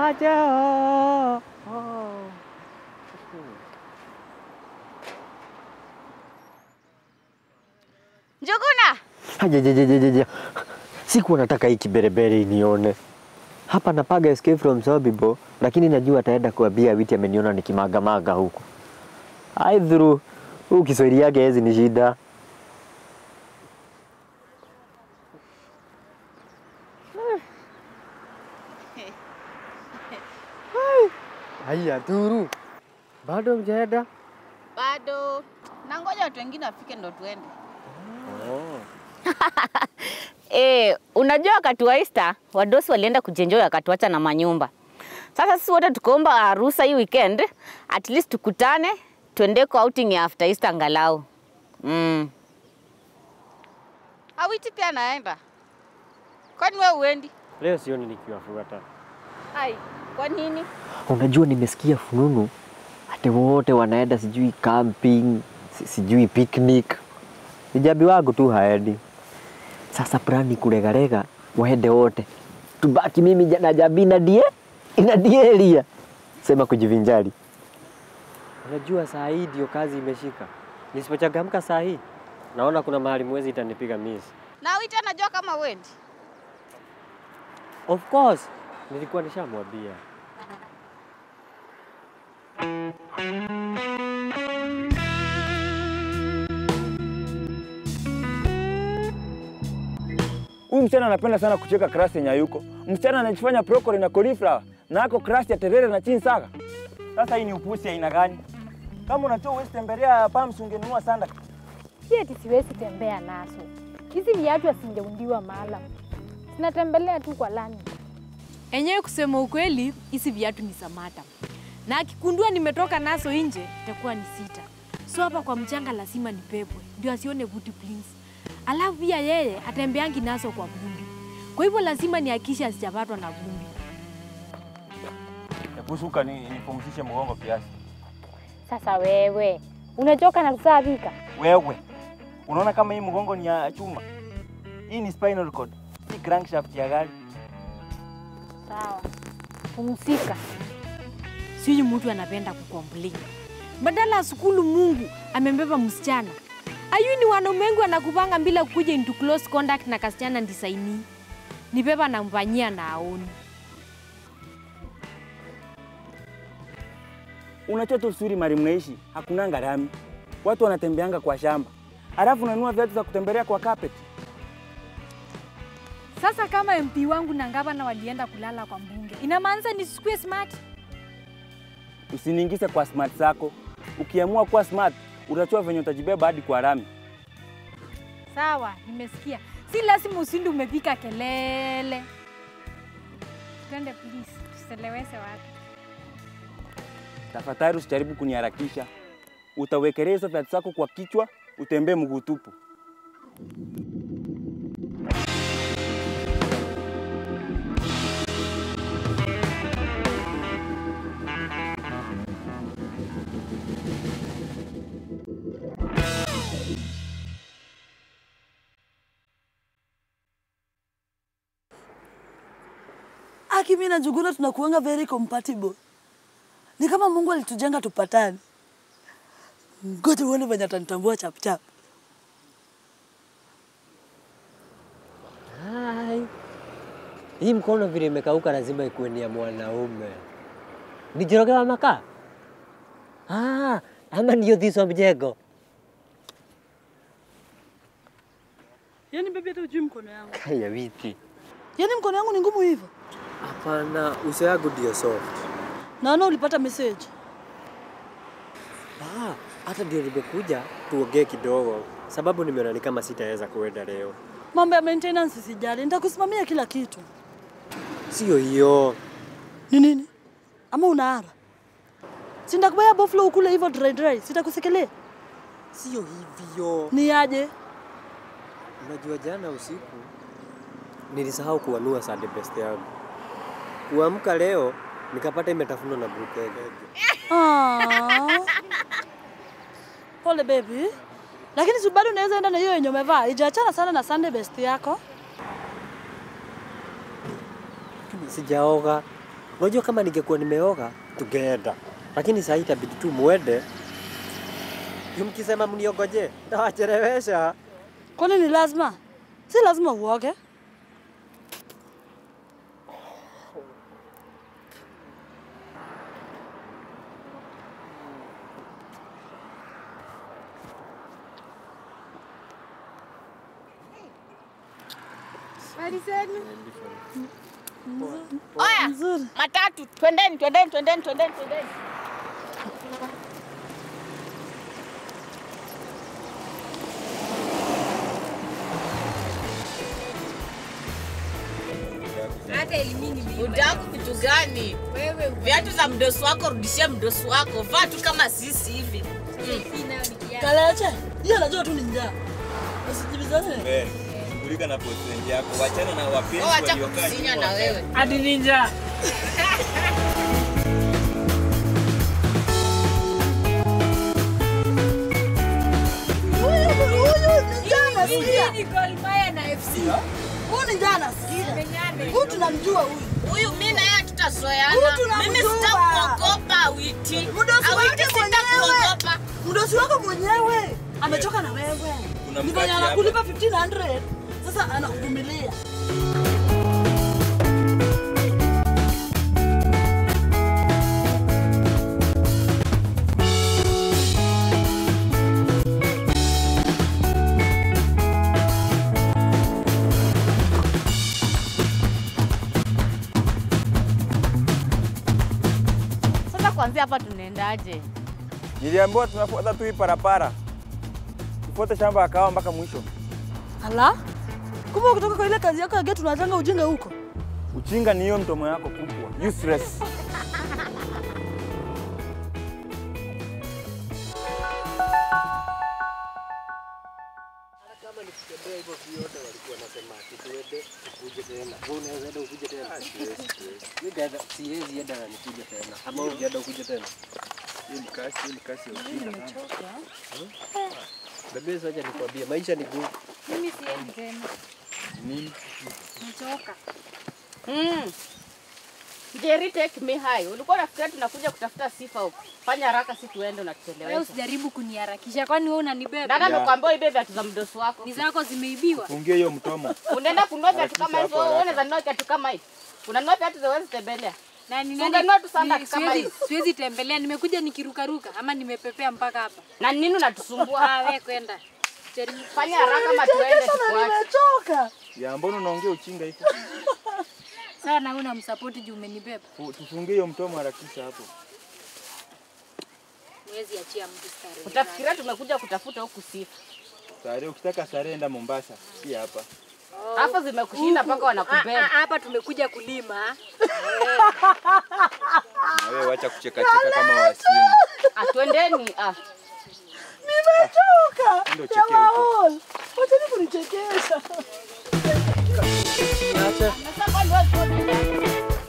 aje oh, oh. Njuguna, Hajajajajaja. Sikuwa nataka hii kiberebere inione. Hapa napaga escape from Sobibo, lakini najua ataenda kuambia Witi ameniona nikimagamaga huku. Ai dhuru, huu Kiswahili yake hezi ni shida. Haya dhuru, bado mjaenda? bado nangoja watu wengine wafike ndo tuende. Eh, unajua wakati wa Easter wadosi walienda kujenjoy wakatuacha na manyumba. Sasa sisi wote tukaomba ruhusa hii weekend at least tukutane tuende kwa outing ya after Easter angalau. Mm. Awiti pia naenda, kwani we uendi? Leo sioni nikiwafuata. Ai, kwa nini? Unajua nimesikia fununu ati wote wanaenda sijui camping, si- sijui picnic. Ijabi wangu tu haendi. Sasa plani kulegalega waende wote, tubaki mimi ja- na Jabi na die ina dielia sema kujivinjari. Unajua saa hii ndio kazi imeshika, nisipochangamka saa hii naona kuna mahali mwezi itanipiga miss. Na Awiti anajua kama uendi. Of course nilikuwa nishamwambia. Huyu msichana anapenda sana kucheka krasi yenye hayuko. Msichana anajifanya broccoli na cauliflower na ako krasi ya terere na chini saka. Sasa hii ni upusi aina gani? Kama unajua uwezi tembelea Palms ungenunua sanda. Si eti siwezi tembea nazo. Hizi viatu hazingeundiwa maalam, zinatembelea tu kwa lami. Enyewe kusema ukweli, hizi viatu ni Samata, na akikundua nimetoka nazo nje itakuwa ni sita. So hapa kwa mchanga lazima nipepwe ndio asione buti prince. Alafu pia yeye atembeangi nazo kwa vumbi, kwa hivyo lazima nihakikishe asijapatwa na vumbi. Hebu shuka ni nipumzishe mgongo kiasi. Sasa wewe unachoka na kusabika? Wewe unaona kama hii mgongo ni ya chuma? Hii ni spinal cord, si crankshaft ya gari. Sawa, pumzika. Sijui mtu anapenda kukomplain. Badala ya sukulu Mungu amembeba msichana. Ayu ni wanaume wengi wanakupanga bila kuja into close contact na kasichana ndisaini. Ni beba namfanyia na aoni. Unajua tu vizuri mali mnaishi, hakunanga lami. Watu wanatembeanga kwa shamba. Alafu unanunua viatu za kutembelea kwa carpet. Sasa kama MP wangu na gavana walienda kulala kwa mbunge, inamaanisha nisikue smart? Usiniingize kwa smart zako. Ukiamua kuwa smart, utachua venye utajibeba hadi kwa lami. Sawa, nimesikia. Si lazima usindi umepika kelele. Twende please, tuselewese watu. Tafadhali usijaribu kuniharakisha. Utawekelea hizo viatu zako kwa kichwa, utembee mguu tupu. Aki, mimi na Njuguna tunakuanga very compatible. Ni kama Mungu alitujenga tupatane. Ngoja uone venye atanitambua chap chap. Hai. Hii mkono vile imekauka lazima ikuwe ni ya mwanaume. Ni Njoroge wa makaa? Ah, ama ndio Thiso wa mjengo. Yaani baby, hata ujui mkono yangu. Kaya witi. Yaani mkono yangu ni ngumu hivyo. Hapana, uso yangu ndio soft. Naona ulipata message. Ah, hata ndio nimekuja tuongee kidogo, sababu nimeona ni kama sitaweza kuenda leo. Mambo ya maintenance sijali, nitakusimamia kila kitu. Sio hiyo. Ni nini? Ama unaara? Si nitakubaya buffalo ukule hivyo dry dry, sitakusikilia. Sio hivyo. Ni aje? Unajua jana usiku nilisahau kuanua Sunday best yangu. Kuamka leo nikapata imetafunwa na brukenge. Ah. Pole baby. Lakini si bado unaweza enda na hiyo yenye umevaa. Ijaachana sana na Sunday best yako. Sijaoga. Unajua kama ningekuwa nimeoga tungeenda, lakini sasa itabidi tu muende. Juu mkisema mniongoje, tawachelewesha. Kwani ni lazima? Si lazima uoge. Oya, Nzuri. matatu, twendeni, twendeni, twendeni, twendeni, twendeni. Hata elimini Udaku kitu gani? wewe Viatu za mdosi wako rudishia mdosi wako, vaa tu kama sisi hivi. nayo ni kiasi. Kaleche, hiyo najua tu ni njaa. Usijibizane. Wewe, shughulika na boyfriend yako, wachana na wapenzi Oh, acha waliokaa kusinya nyuma. na wewe. Hadi ninja. Huyu huyu ni njaa nasikia. Hii ni Gor Mahia na FC. Huyu ni njaa nasikia. Huyu tunamjua huyu. Huyu mimi na yeye Huyu hatutazoeana. tunamjua. Mimi sitakuogopa Witi. Mdosi Awiti wake mwenyewe. sitakuogopa. Mdosi wako mwenyewe amechoka na wewe. Kuna Ni venye mkati anakulipa 1500 sasa anakuvumilia. Sasa kuanzia hapa tunaendaje? Niliambiwa tunafuata tu hii parapara. Tufuate shamba ya kahawa mpaka mwisho. Ala? Kumbe kutoka kwa ile kazi yako ya getu unatanga ujinga huko. Uchinga ni hiyo mtomo yako kubwa. Useless. Siwezi enda na nikuje tena. Ama wewe ungeenda ukuje tena. Hii ni kasi, hii ni kasi ya uchinga. Bebe, sasa nikwambie maisha ni gumu. Mimi siendi tena. Nini? Nimechoka. Mm. Jerry take me high. Ulikuwa unafikiria tunakuja kutafuta sifa huko. Fanya haraka si tuende Wewe unatuchelewesha. usijaribu kuniharakisha kwani wewe unanibeba? Dada Yeah. amekwambia ibe viatu za mdosi wako. Ni zako zimeibiwa. Fungie hiyo mtomo. Unaenda kununua viatu kama Harakisha hizo, hapo wewe haraka. unaweza nunua viatu kama hivi. Unanunua viatu za wewe tembelea. Na ni Ungenunua tu sandals ni- kama siwezi- hizi. Siwezi tembelea, nimekuja nikirukaruka ama nimepepea mpaka hapa. Na nini unatusumbua? Ah, wewe kwenda. Jaribu. Fanya haraka ama tuende Sana tukuache. nimechoka. Ya mbona unaongea uchinga hivyo? Sasa na una msapoti juu umenibeba. Fu- Tufungie hiyo mtomo harakisha hapo. Mwezi achia mtu starehe. Utafikiria tumekuja kutafuta huku sifa. Sare, ukitaka sare enda Mombasa, si hapa. Hapo zimekushinda mpaka Ah, ah, wanakubeba. Hapa tumekuja kulima. Na wewe wacha kucheka cheka kama wasimu. Atwendeni ah. Nimechoka. Ndio chekea huko. Jamaa, Wachani kunichekesha. Nasema ndio tuende.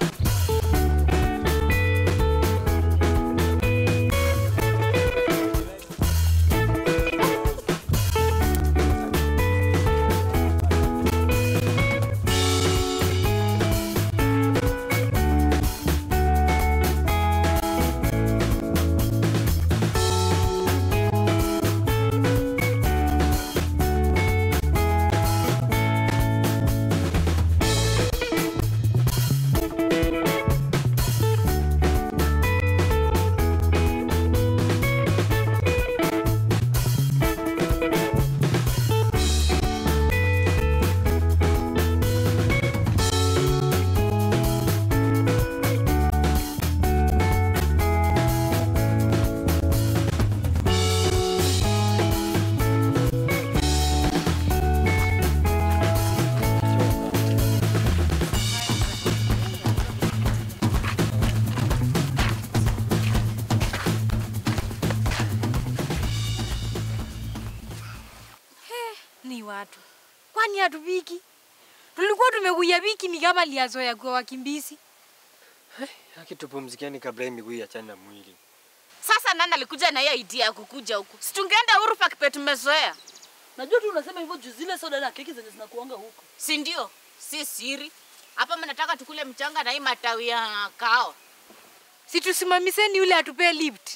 Ni watu. Kwani hatupiki? Tulikuwa tumekuja wiki ni kama liazoya kwa wakimbizi. Haki tupumzikeni kabla hii miguu iachane na mwili. Sasa nani alikuja na hiyo idea ya kukuja huku? Si tungeenda Uhuru Park pe tumezoea. Najua tu unasema hivyo juu zile soda na keki zenye zinakuanga huko. Si ndio? Si siri. Hapa mnataka tukule mchanga na hii matawi ya kahawa. Si tusimamiseni yule atupee lift.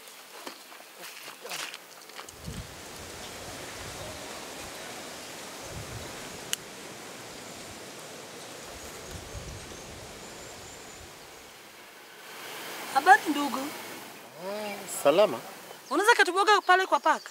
Habari ndugu, Salama. unaweza katuboga pale kwa paka?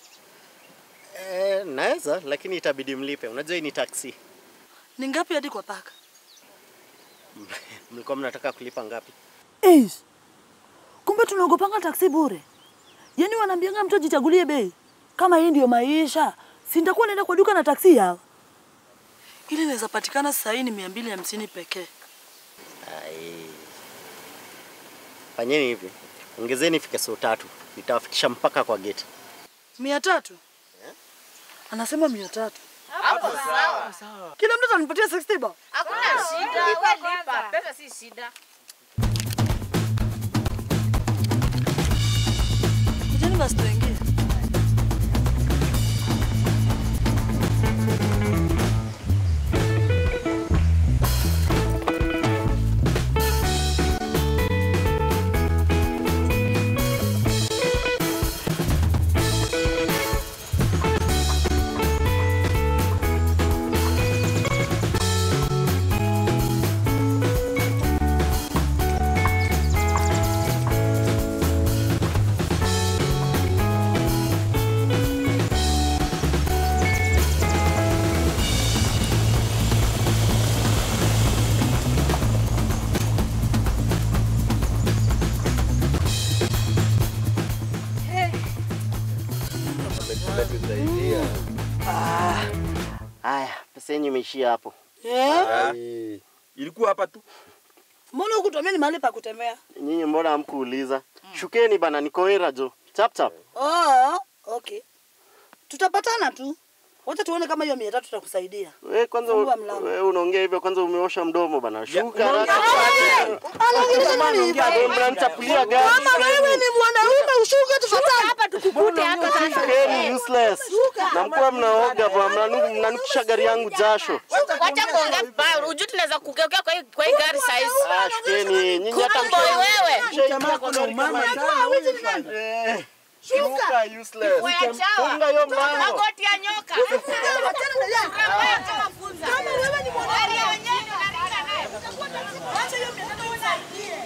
E, naweza lakini itabidi mlipe. Unajua hii ni taksi. Ni ngapi hadi kwa paka? Mlikuwa mnataka kulipa ngapi? Eish. Kumbe tunaogopanga taksi bure. Yaani wanaambianga mtu ajichagulie bei. Kama hii ndio maisha, si nitakuwa naenda kwa duka na taksi yao. Ile inaweza patikana sasa hii ni mia mbili hamsini pekee. Ai. Fanyeni hivi. Ongezeni ifike saa tatu. Nitawafikisha mpaka kwa gate. Mia tatu? Anasema mia tatu. Kila mtu atanipatia 60 bob. Hakuna shida, wewe lipa. Pesa si shida. Kujeni basi tuingie. Haya, pesa yenyu imeishia hapo. Eh? Ilikuwa hapa tu. Mbona hukutuambia ni mahali pa kutembea? Nyinyi mbona hamkuuliza? Shukeni bana, niko era jo. Chap chap. Oh, okay. Tutapatana tu. Wacha tuone kama hiyo mia tatu tutakusaidia. We kwanza Fungua mlango. we unaongea hivyo kwanza umeosha mdomo bana. Shuka unaongea haraka. Anaongelesha nani hivi? Ndio mnanichapulia gari. Kama wewe ni mwanaume ushuke tufatane. Hapa tukukute hapa sasa. Shukeni useless. Na mkuwa mnaoga bwana, mnanu- mnanukisha gari yangu jasho. Wacha kuongea vibaya. Ujui tunaweza kugeukea kwa hii kwa hii gari size. Ah, shukeni. Nyinyi hata Kumbe wewe. Eh, Shuka useless. Wewe chawa. Funga hiyo mlango. Magoti ya nyoka. Kama wewe ni Gari ya wenyewe unaringa naye. Acha hiyo mia tatu usaidie.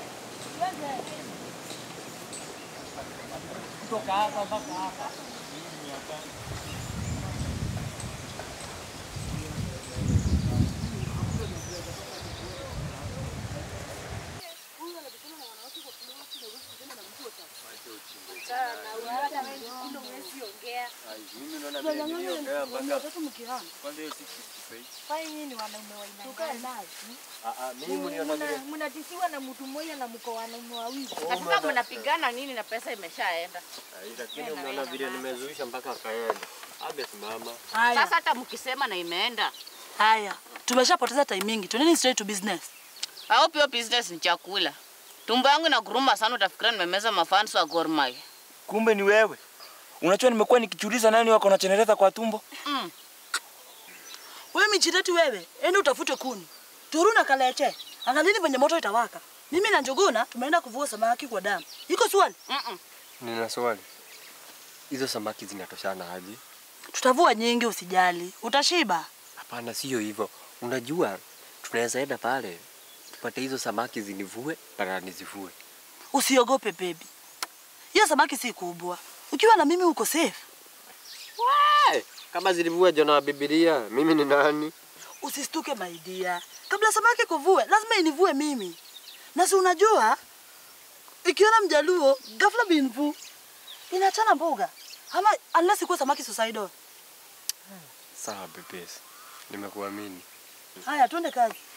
Mnatisiwa na mtu mmoja na mko wanaume wawili. Na sasa mnapigana nini na pesa imeshaenda? Lakini unaona vile nimezuisha mpaka kaenda. Abe simama. Sasa hata mkisema na imeenda. Haya, tumeshapoteza time mingi. Tuendeni straight to business. Au pia business ni chakula. Tumbo yangu inaguruma sana utafikira nimemeza mafans wa Gor Mahia. Kumbe ni wewe. Unajua nimekuwa nikijiuliza nani wako na chenereza kwa tumbo. Mm. Wewe michireti wewe, ende utafute kuni. Turu na kaleche. Angalini venye moto itawaka. Mimi na Njuguna tumeenda kuvua samaki kwa damu. Iko swali? Mm-mm. Nina swali. Hizo samaki zinatoshana aje? Tutavua nyingi usijali. Utashiba. Hapana, sio hivyo. Unajua tunaweza enda pale tupate hizo samaki zinivue na nizivue. Usiogope baby. Hiyo samaki si kubwa. Ukiwa na mimi uko safe. Hey, kama zilivua Jona wa Biblia, mimi ni nani? Usistuke my dear. Kabla samaki kuvue, lazima inivue mimi. Na si unajua ikiona mjaluo ghafla binvu inachana mboga. Ama unless ikuwe samaki suicidal. Sawa bebes, nimekuamini. Haya, twende kazi.